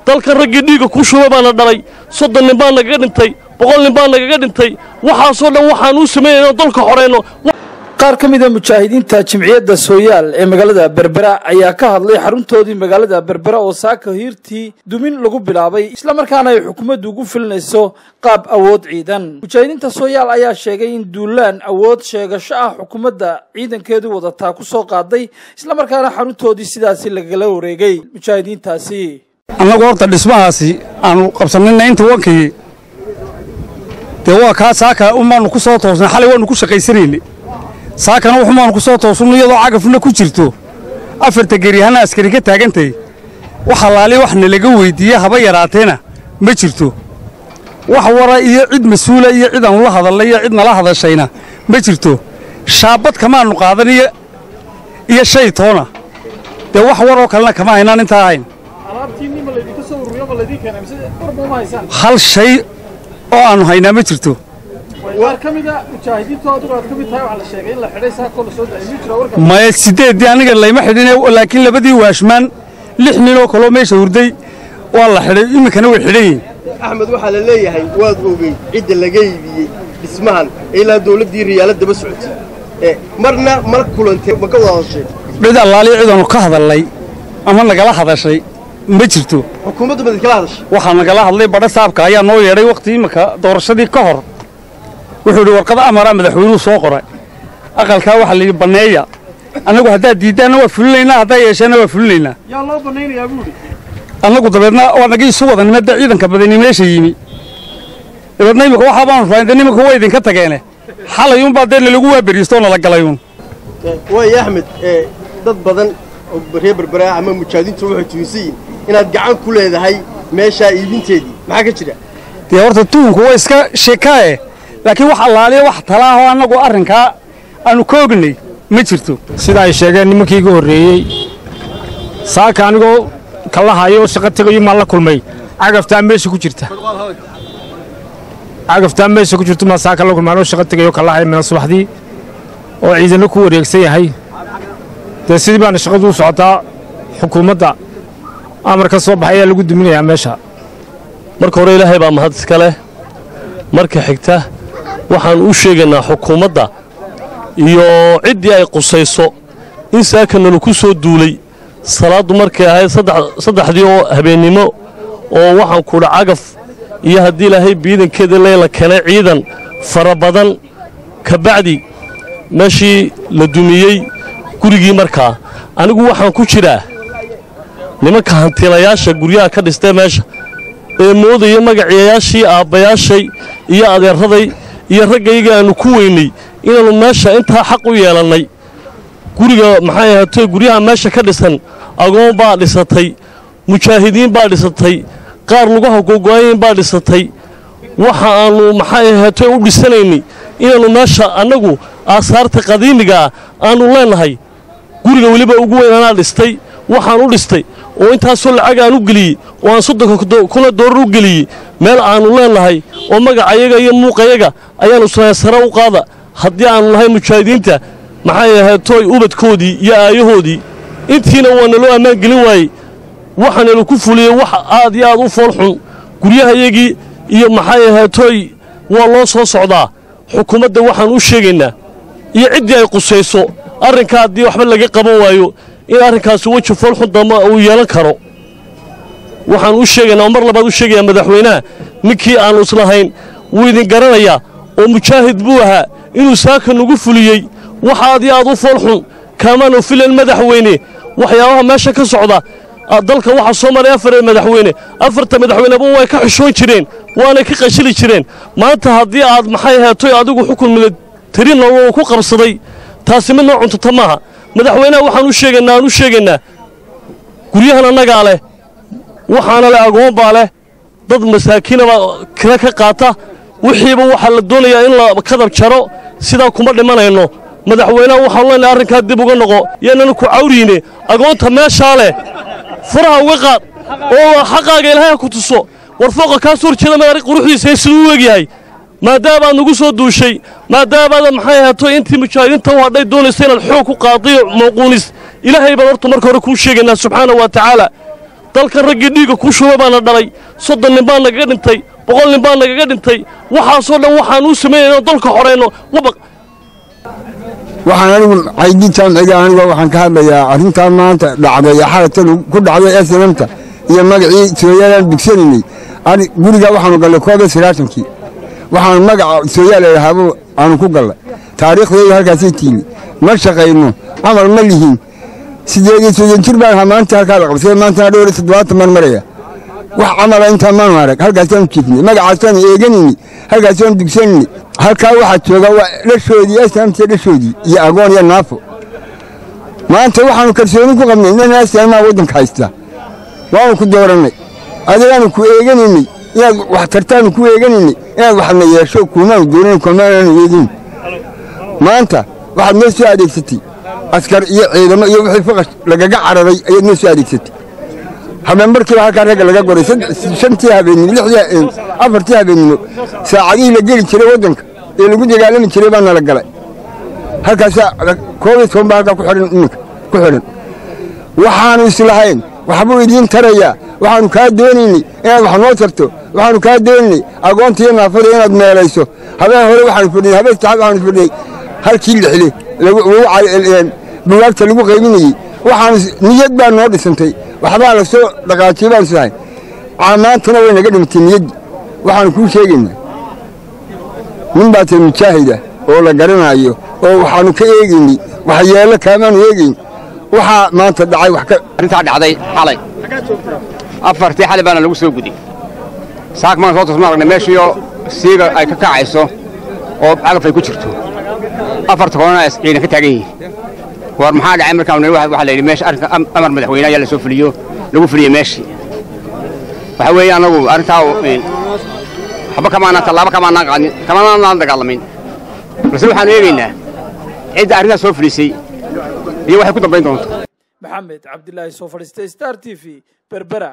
dalkan raggii dhiigga ku shuba baana dhalay soddon nin baa nagaga dhintay boqol nin baa nagaga dhintay waxaasoo dhan waxaan u samaynayna dalka xorayno qaar ka mida mujaahidiinta jimciyadda sooyaal ee magaalada berbera ayaa ka hadlay xaruntoodii magaalada berbera oo saaka hiirtii dumin lagu bilaabay islamarkaana ay xukuumaddu ugu filinayso qaab awood ciidan mujaahidiinta sooyaal ayaa sheegay in duulaan awood sheegasho ah xukuumadda ciidankeedu wadataa ku soo qaaday islamarkaana xaruntoodii sidaasi lagala wareegay mujaahidiintaasi annagu horta dhismahaasi aanu qabsanayna inta wankii dee waa kaa saaka unbaanu ku soo toosnay xalay waanu ku shaqaysanaynay saakana wuxumaanu ku soo toosunno iyadoo cagafna ku jirto afarta geryahana askari ka taagantay wax allaali wax nalaga weyddiiye haba yaraateena ma jirto wax wara iyo cid mas-uula iyo cid aanu la hadallay iyo cid nala hadashayna ma jirto shaabad kamaannu qaadan iyo shay toona dee wax waroo kalena kama haynaan intaa ahayn hal shay oo aannu haynaa ma jirto maya siddeeddii aniga layma xidhine laakiin labadii waashmaan lix ninoo kaloo meesha hurday waa la xidhay iminkana way xidhan yihin axmed waxaa la leeyahay waad ogey cidda laga iibiyey dhismahan ilaa dawladdii riyaala daba socotay marna ma kulantay ma ka wada hadashay cid allaaliya cidaanu ka hadallay ama nagala hadashay ma jirto xukuumaddu mad kala hadashay waxaa nagala hadlay badha saabka ayaa noo yeedhay wakhti iminka doorashadii ka hor wuxuu idhi warqad amara madaxweynuhu soo qoray aqalkaa waxaa layidhi banneeya annagu haddaad diiddaanna waa fulinaynaa haddaa yeesheenna waa fulinaynaa yaa loo bannaynayaa buudhi annagu dabeedna waa nagii isu wada nimada ciidanka badani meesha yimi dabeedna imika waxaa baanu raayda nimanka waa idinka tageene xalay uunbaa dee nalagu waaberiistoo nala galayuun waaya axmed dad badan oo reer berbera ama mujaahidiintu waxay tuunsan yihin inaad gacan ku leedahay meeshaa iibinteedii maxaa ka jira dee horta tuunku waa iska sheekaae laakiin wax allaaliya wax talaahoo annagu arrinkaa aannu ka ognay ma jirto sida ay sheegeen nimankii iga horreeyey saaka anigoo kalahayo oo shaqo tegayo maan la kulmay cagaftaa meesha ku jirta cagaftaa meesha ku jirto maa saaka la kulmay anoo shaqo tegayo kalahayo mina subaxdii oo ciidano ku wareegsan yahay dee sidii baana shaqadu u socotaa xukuumadda amar ka soo baxay ayaa lagu duminayaa meesha marka hore ilaahay baa mahad iska leh marka xigta waxaan u sheegaynaa xukuumadda iyo ciddii ay qusayso in saaka nala ku soo duulay salaaddu markay ahayd saddexdii oo habeennimo oo waxaan kudha cagaf iyo haddii ilaahay biidankeeda leela keenay ciidan fara badan ka bacdi meeshii la dumiyey gurigii markaa anigu waxaan ku jiraa nimanka hantiilayaasha guryaha ka dhistee meesha ee moodaya magaciyayaashii aabbayaashay iyo adeeraday iyo raggayga aannu ku weynay inaannu meesha intaa xaq u yeelannay guriga maxay ahaatee guryaha meesha ka dhisan agoon baa dhisatay mujaahidiin baa dhisatay qaar lugaha gogo'ayin baa dhisatay waxa aannu maxay ahaatee u dhisanaynay inaannu meesha annagu aasaarta qadiimigaa aannu leennahay guriga weliba ugu weyn anaa dhistay waxaan u dhistay oo intaasoo lacag aan u geliyey oo aan soddonka kuna doorar u geliyey meel aannu leennahay oo magacayaga iyo muuqayaga ayaannu sanayn sare u qaada haddii aannu nahay mujaahidiinta maxay ahaatooy ubadkoodii iyo aayahoodii intiina waa naloo ammaan gelin waayey waxaanalu ku fuliyey wax aad iyo aad u foolxun guryahayagii iyo maxay ahaatooy waa loo soo socdaa xukuumadda waxaan u sheegaynaa iyo ciddii ay qusayso arrinkaa haddii waxba laga qaban waayo in arrinkaasi weji foolxun damba uu yeelan karo waxaan u sheegaynaa oo mar labaad u sheegayaa madaxweynaha ninkii aannu islahayn wuu idin garanayaa oo mujaahid buu ahaa inuu saaka nagu fuliyey wax aad iyo aad u foolxun kaamaanu filan madaxweyne waxyaabaha meesha ka socda dalka waxaa soo maray afar madaxweyne afarta madaxweyneba way ka xishoon jireen waanay ka qashili jireen maanta haddii aad maxay ahaatoy adigu xukun militarin uu ku qabsaday taasi mid noo cuntata maaha madaxweynaha waxaan u sheegaynaa aan u sheegaynaa guryahan annagaa leh waxaana leh agoon baa leh dad masaakiinaba kira ka qaata wixiiba waxaa la doonayaa in la kadab jaro sidaa kuma dhimanayno madaxweynaha waxaanu leenahay arrinkaa dib uga noqo yaananu ku cawriine agoonta meeshaa leh furaha uga qaad oo xaqaaga ilaahay ha ku tuso war fooqa kaa soo horjeeda madaari quruxdiisa siduu u egyahay maadaabaad nagu soo duushay maadaabaad maxay ahaato intii mujaahidiinta u hadhay doonaysa inaad xoog ku qaadiyo mawquunis ilaahay baan horta marka hore kuu sheegaynaa subxaana wa tacaala dalkan raggii dhiigga ku shubay baana dhalay soddon nin baa nagaga dhintay boqol nin baa nagaga dhintay waxaasoo dhan waxaan u samaynayno dalka xoreyno wabaq waxaan anigu caydintaan xiga aniga waxaan ka hadlayaa arrintaa maanta dhacday ee xalatan ku dhacday snmta iyo magacii sooyaalaan dugsanaynay ani guriga waxaanu gallay koob iyo sagaashankii waxaanu magaca sooyaal idhahaabo aanu ku gallay taariikhdeedu halkaasay tiimi ma shaqayno camal ma lihin sideed iyo soddon jir baan ahaa maanta halkaa la qabsay maantana dhowr iyo toddobaatan baan maraya wax camala intaa maanu arag halkaasaanu jiifnay magacaasaanu eeganayni halkaasaanu dugsanayni halkaa waxaa jooga waa dhashoodii asaamtiya dhashoodii iyo agoon iyo naafo maanta waxaanu kalsooni ku qabnay inana asaamaa waddanka haysta waanu ku doorannay adigaanu ku eeganaynay inaad wax tartaanu ku eeganaynay inaad waxna yeesho kuumaanu doonayn kumaanaanu eegin maanta waxaad noo soo adeegsatay askar iyo ciidamo iyo wixii faqash lagaga cararay ayaad noo soo adeegsatay habeen markiiba halkaa ragga laga goray shantii habeenimo lixdii afartii habeenimo saacadihii la geli jiray waddanka ee lagu dagaalami jiray baa nala galay halkaasaa koob iyo toban baa halkaa ku xidhan iminka ku xidhan waxaanu islahayn waxbuu idiin tarayaa waxaanu kaa doonaynay inaad wax noo tarto waxaanu kaa doonaynay agoonta iyo naafada inaad meelayso habeen hore waxaanu fadhinay habeen saxaab waxaanu fadhinay halkii lixle bugaagta lagu qaybinayey waxaanu niyad baa noo dhisantay waxbaa la soo dhaqaajiyey baanu islahayn maantana way naga dhimatay niyaddii waxaanu kuu sheegaynaa nin baa tiri mujaahida oo la garanaayo oo waxaanu ka eegaynay waxyeello kaamaanu eegayn waxaa maanta dhacay wax ka arrintaa dhacday xalay afartii xalay baana lagu soo guday saak maan soo tusma aragnay meeshiioo siiga ay ka kacayso oo cagaf ay ku jirto afarta koona ciidan ka taagan yihiin war maxaa dhacay markaan waxaa la yidhi meesha arrinka amar madaxweyne ayaa la soo fuliyo lagu fuliyo meeshii waxa weeye annagu arrintaa waxba kamaanaan tallaabo kamaanaan qaadin kamaanaan dagaalamin balse waxaanu eegaynaa cidda arrintaas soo fulisay iyo waxay ku dambayn doonto maxamed cabdilaahi soo fadhiistay star t v berbera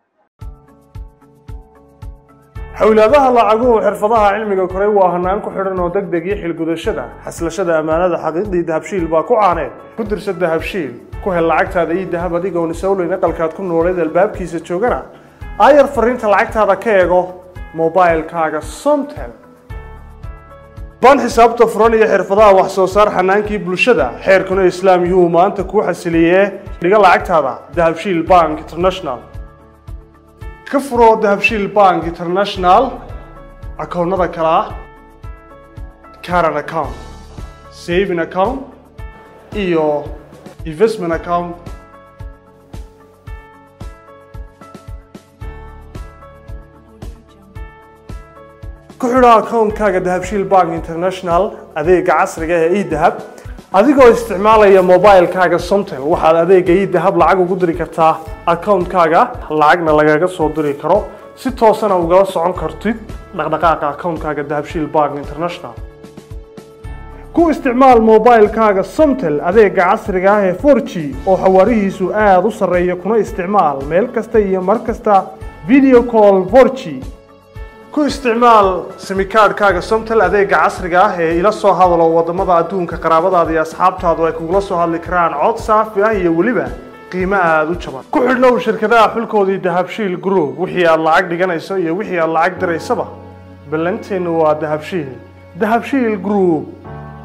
xowlaadaha lacaguhu xirfadaha cilmiga koray waa hanaan ku xidhan oo deg deg iyo xilgudashada xaslashada ammaanada xaqiiqdii dahabshiil baa ku caaneed ku dirsa dahabshiil ku hel lacagtaada iyo dahab adigoon isowleyn aqalkaad ku nooleed albaabkiisa joogana aayar fariinta lacagtaada ka eego mobailkaaga somtel baan xisaabta furan iyo xirfadaha wax soo saar xanaankii bulshada xeerkuna islaam yuu maanta kuu xasiliyee dhiga lacagtaada dahabshiil bank international ka furo dahabshiil bank international akoonnada kale ah caran account saving account iyo investment account ku xidho akoonkaaga dahabshiil bank international adeega casriga ee edahab adigoo isticmaalaya mobilkaaga somtel waxaad adeega edahab lacag ugu diri kartaa akoonkaaga lacagna lagaga soo diri karo si toosana ugala socon kartid dhaqdhaqaaqa akoonkaaga dahabshiil bank international ku isticmaal mobilkaaga somtel adeega casriga ah ee 4g oo xawaarihiisu aada u sarreeya kuna isticmaal meel kasta iyo mar kasta video call 4g ku isticmaal simikaadhkaaga somtel adeega casriga ah ee ila soo hadalo waddamada adduunka qaraabadaada iyo asxaabtaadu ay kugula soo hadli karaan cod saafi ah iyo weliba qiimo aada u jaban ku xidhnow shirkadaha xulkoodii dahabshiil group wixii aad lacag dhiganayso iyo wixii aad lacag diraysaba ballanteennu waa dahabshiil dahabshiil group